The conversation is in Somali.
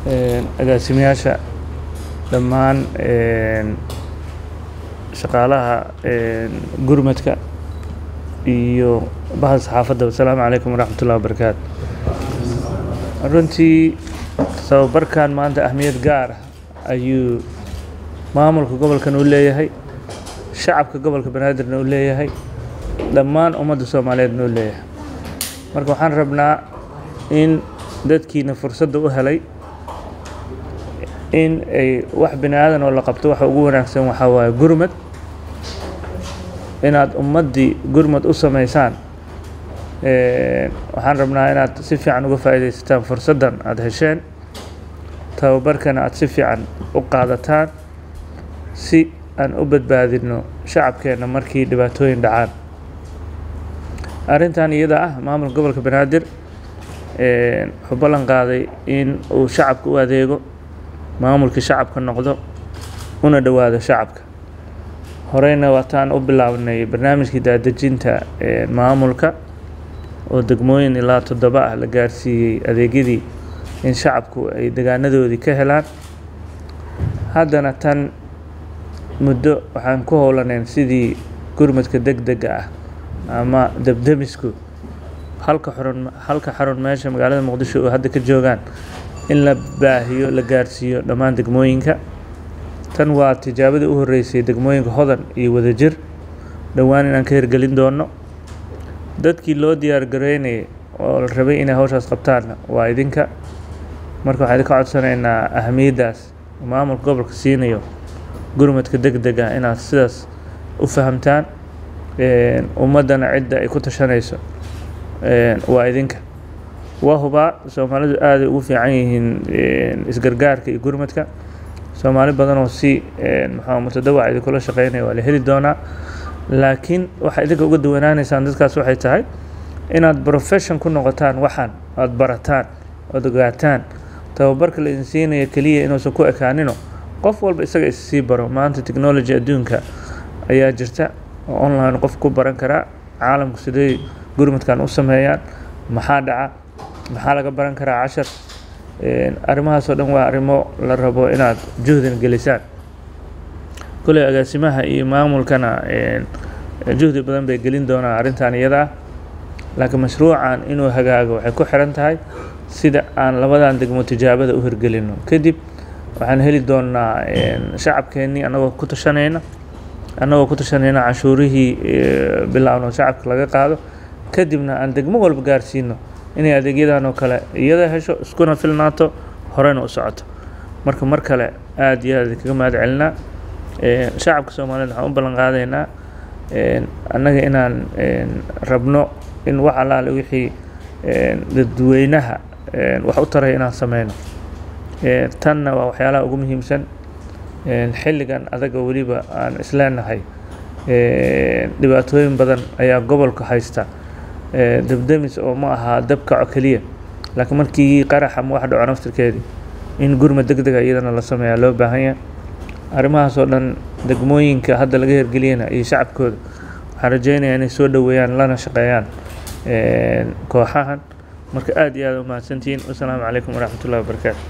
agaasimayaasha dhammaan shaqaalaha gurmadka iyo bahda saxaafadda asalaamu calaykum waraxmatullahi wabarakaatu runtii tababarkan maanta ahmiyad gaar ah ayuu maamulka gobolkan u leeyahay shacabka gobolka banaadirna u leeyahay dhammaan ummadda soomaaliyeedna u leeyahay marka waxaan rabnaa in dadkiina fursadda u helay in ay wax bini aadan oo la qabto waxa ugu wanaagsan waxaa waaye gurmad inaad ummaddii gurmad u samaysaan waxaan rabnaa inaad si fiican uga faa'iidaysataan fursaddan aada hesheen tababarkana aada si fiican u qaadataan si aan u badbaadino shacabkeenna markii dhibaatooyin dhacaan arrintan iyada ah maamulka gobolka banaadir wuxuu ballan qaaday in uu shacabka u adeego maamulkii shacabka noqdo una dhowaado shacabka horeyna waataan u bilaabnay barnaamijkii daadejinta maamulka oo degmooyin ilaa toddoba ah la gaarsiiyey adeegyadii in shacabku ay degaanadoodii ka helaan haddana tan muddo waxaan ku howlaneyn sidii gurmadka deg dega ah ama debdemisku halka xarun halka xarun meesha magaalada muqdisho oo hadda ka joogaan in la baahiyo la gaarsiiyo dhammaan degmooyinka tan waa tijaabadii u horreysay degmooyinka hodan iyo wadajir dhowaan inaan ka hirgelin doono dadkii loo diyaar gareynayay oo la rabay inay hawshaas qabtaanna waa idinka marka waxaan idinka codsanaynaa ahamiyaddaas maamulka gobolka siinayo gurmadka deg deg ah inaad sidaas u fahamtaan ummaddana cidda ay ku tashanayso waa idinka waa hubaa soomaalidu aaday ugu fiican yihiin isgargaarka iyo gurmadka soomaali badan oo si maxaa mutadawac idinkula shaqeynaya waa la heli doonaa laakiin waxaa idinka uga duwanaanaysaan dadkaas waxay tahay inaad profession ku noqotaan waxaan aada barataan ood ogaataan tababarka la idin siinayo keliya inuusan ku ekaanino qof walba isaga issii baro maanta technology adduunka ayaa jirta oo online qof ku baran karaa caalamku siday gurmadkan u sameeyaan maxaa dhaca maxaa laga baran karaa cashar arrimahaasoo dhan waa arrimo la rabo inaad juhdina gelisaan kolley agaasimaha iyo maamulkana juhdi badan bay gelin doonaan arrintan iyada ah laakiin mashruucan inuu hagaago waxay ku xiran tahay sida aan labadan degmo tijaabada u hirgelino kadib waxaan heli doonaa shacabkeennii annagoo ku tashanayna annagoo ku tashanayna canshuurihii bilaabno shacabka laga qaado kadibna aan degmo walba gaarsiino inay adeegyadan oo kale iyada hesho iskuna filnaato horeyna u socoto marka mar kale aada iyo aad kaga mahad celinaa shacabka soomaaliyeed waxaan u ballan qaadaynaa annaga inaan rabno in wax allaale wixii dadweynaha wax u taray inaan sameyno tanna waa waxyaalaha ugu muhiimsan xilligan adaga weliba aan isleenahay dhibaatooyin badan ayaa gobolka haysta debdemis oo ma aha dabkaco keliya laakiin markii qarax ama wax dhaco naftirkeedii in gurmad deg dega iyadana la sameeyaa loo baahan yahay arrimahaas oo dhan degmooyinka hadda laga hirgeliyana iyo shacabkooda waxaan rajeynayaa inay soo dhoweeyaan lana shaqeeyaan kooxahan marka aada iyo aada u mahadsantihiin wasalaamu calaykum waraxmatullahi wabarakaatu